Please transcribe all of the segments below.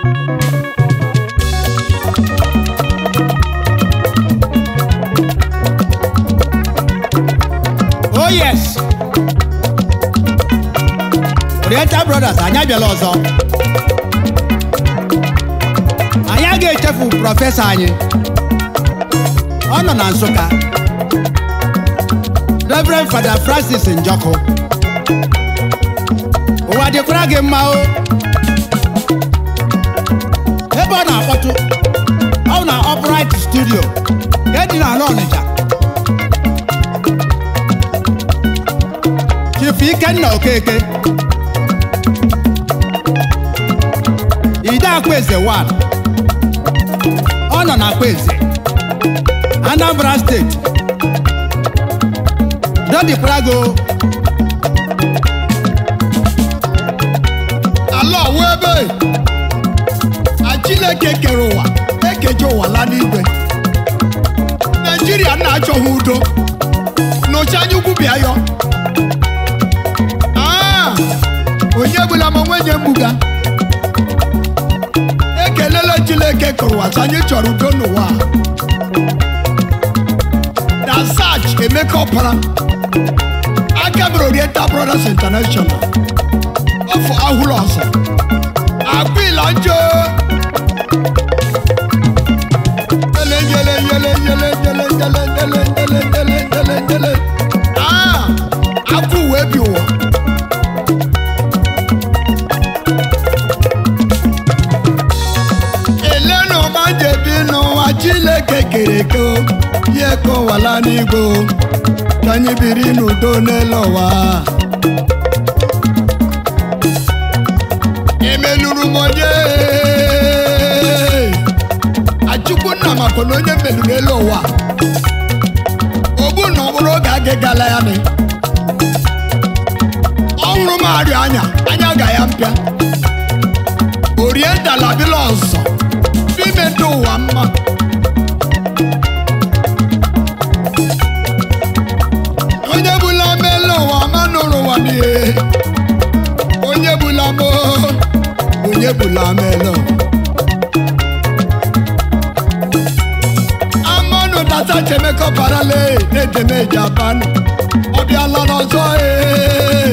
oh yes oriental brothers anyị abịala ọzọ anyị agaghị echefu prọfesọ anyị ọ nọ na nsụka reverend fada francis njọkụ ụwa dịkwara gị mma o ebe ọ na-akpọtụ ọ na upright studio nke dị n'ala ọnịcha chifu ikenna okeke ide akwaeze 1 ọ nọ na akwaeze anambra steeti dodikwarago ala ọwụ ebe a chineke kere ụwa ekeje ụwa la n'igwe naijiria na-achọghị udo n'oche anya ukwu bịa yọ Ah, onye bụla ma nwenye mbuga ekelela chineke kere ụwa sị anyị chọrọ udo n'ụwa a. na sach emeka ọpara aka mere oriental brothers international ọfọ ahụrụ ọzọ agbila njọ yele yele yele yele yele yele yele yele yele yele yele aa akụ uwe bi ụwa elenu ọma jebi n'ụwa chineke kere eke o ihe kọwala n'igwe o ka anyị biri n'udo n'elu ụwa emeluru m onye achukwu nna maka na onye meluru elu ụwa ogbu na ọ bụrụ oge agịgala ya nị ọhụrụ m arịa anya anya ga ya mpịa oriental abịla ọzọ n'ime ndị ụwa mma onye bụla mele ụwa ma nụrụ ụwa n'ihe onye bụla mo onye bụla mele ụwa amanụ data chemekọ parale na-ejeme japan ọ bịala n'ọzọ ee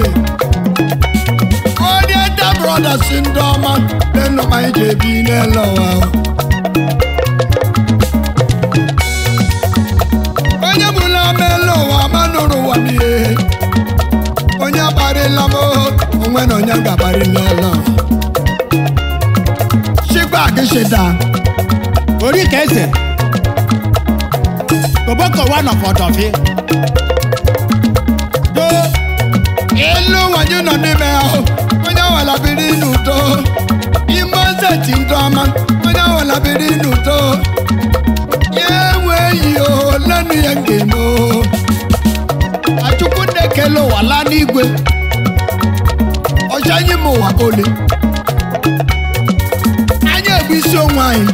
onye nta brothers ndị ọma nenụma anyị ji ebi n'ele ụwa onye bụla mele ụwa ma nụrụ ụwa n'ihe onye agbarịla m onwe na onye gabarịla ele ụwa chikwa gịshịda ori ka eze koboko one of ọdọfi do elu nwanyị nọ n'ime ahụ onye awala biri n'udo ime zeti ndị ọma onye awala biri n'udo ya enweghị olenu ya ga-eme o. achukwu na-ekele ụwa laa n'igwe ọcha anyị ma ụwa ole anyị egbu isi onwe anyị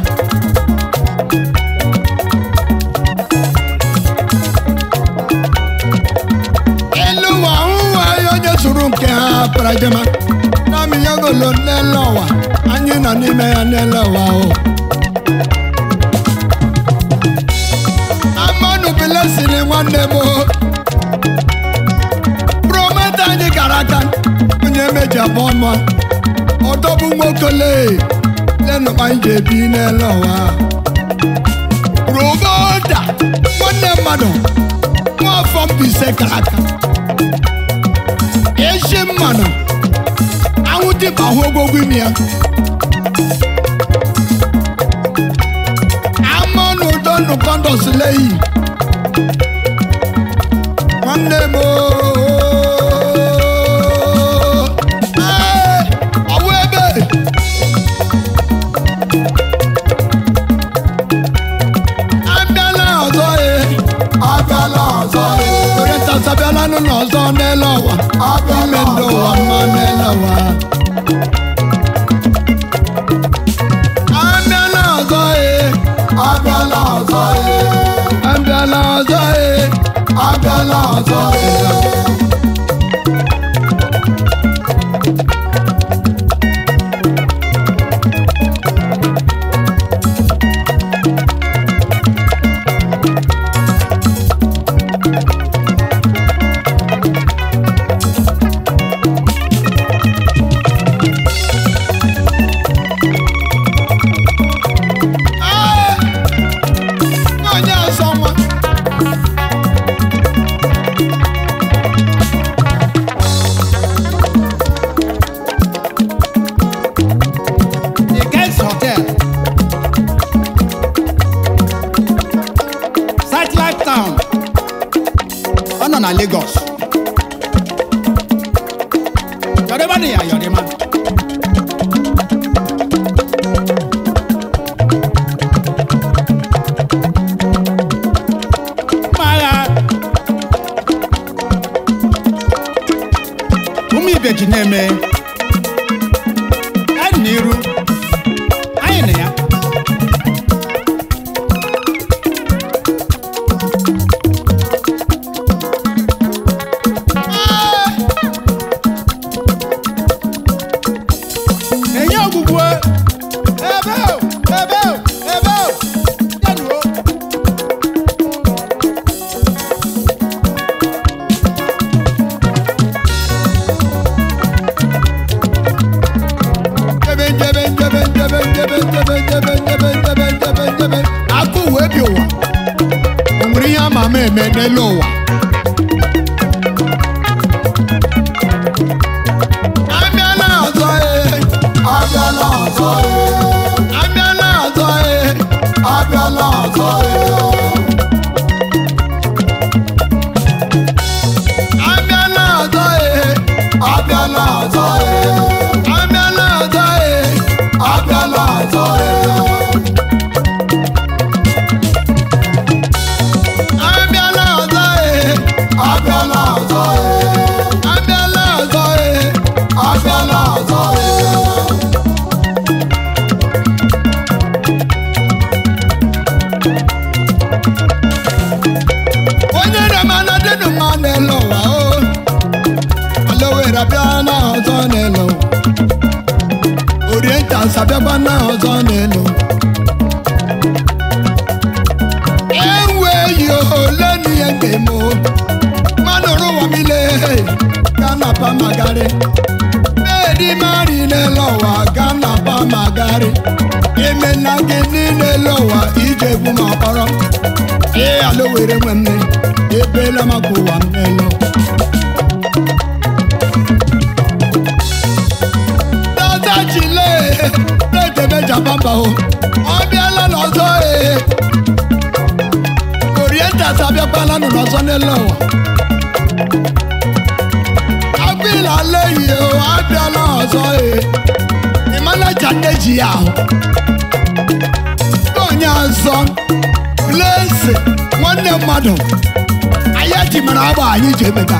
elu ụwa ụwa anyị onye zuru nke ha parajama nami ya golo n'ele ụwa anyị nọ n'ime ya n'ele ụwa o amanụ bilesiri nwanne m o. prometa anyị gara aka onye meji abụọ mọ ọdọbụ nwokele lenụ anyị ji ebi n'ele ụwa roboda nwanne mmadụ nwaafọ Mbaise gara aka echi mmanụ anwụ dịba hụ ogwogwo imi ya amanụ ụdọ nụkọndọs leyi nwanne m ooo. Ee, ọwụ ebe abịala ọzọ e abịala ọzọ e orientas abịala n'ụlọ ọzọ n'ele ụwa ime ndị ụwa mma n'ele ụwa abịala ọzọ e abịala ọzọ e abịala ọzọ e abịala ọzọ e n'iru anyị na ya enye ọgwụgwụ ebe o, ebe o, ebe o, bịanuo. Njebe, njebe, njebe, njebe, njebe, njebe, njebe, njebe, njebe, njebe, njebe. Akụ wee bi ụwa o nwere ihe ama ama eme n'elu ụwa abịala ọzọ ee abịala ọzọ ee abịala ọzọ ee abịala ọzọ ee abịala ọzọ ee abịala ọzọ ee abịala ọzọ ee abịala ọzọ ee abịala ọzọ ee abịala ọzọ ee abịala ọzọ ee abịala ọzọ ee onye na-emana dịnụ mma n'elu ụwa o alowere bịa na ọzọ n'elu orientas abịakwa na ọzọ n'elu enweghị ole n'ihe ga-eme o mmanụ ụwa mile ga na pamagari na-eri mari n'elu ụwa ga na pamagari emena gị niile ụwa ije egwu ma kpọrọ ee ala were nwe mme ebela maka ụwa m n'elu dọzachile na-edebe japamba o ọ bịala n'ọzọ ee orientas abịakwala nụ n'ọzọ n'elu ụwa agbịla leyi o abịala ọzọ ee ịmanaja nne ji ya ahụ onye ọzọ Blaze nwanne mmadụ anyị etimara agba anyị ji emeta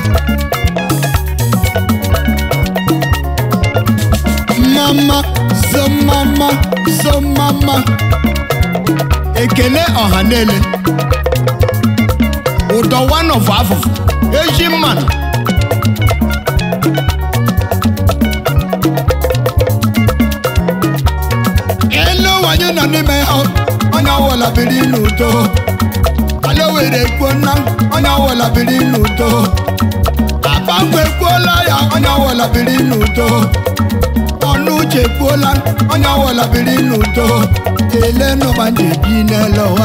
mama so mama so mama ekele ọha niile ụdọ one of afụfụ eji mmanụ elu ụwa anyị nọ n'ime ya onye ọwụla biri n'udo ala were ekwuona onye ọwụla biri n'udo abangwe ekwuola ya onye ọwụla biri n'udo ọnụ uche ekwuola onye ọwụla biri n'udo ele n'ụba ndị bi n'elu ụwa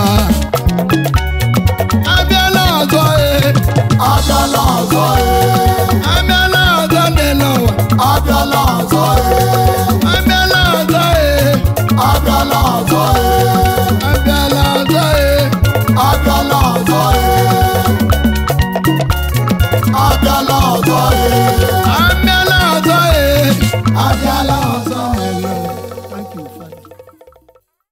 abịala ọzọ ee abịala ọzọ ee abịala ọzọ n'elu ụwa abịala ọzọ ee abịala ọzọ ee abịala ọzọ ee abịala ọzọ ee abịala ọzọ ee abịala ọzọ ee abịala ọzọ ee abịala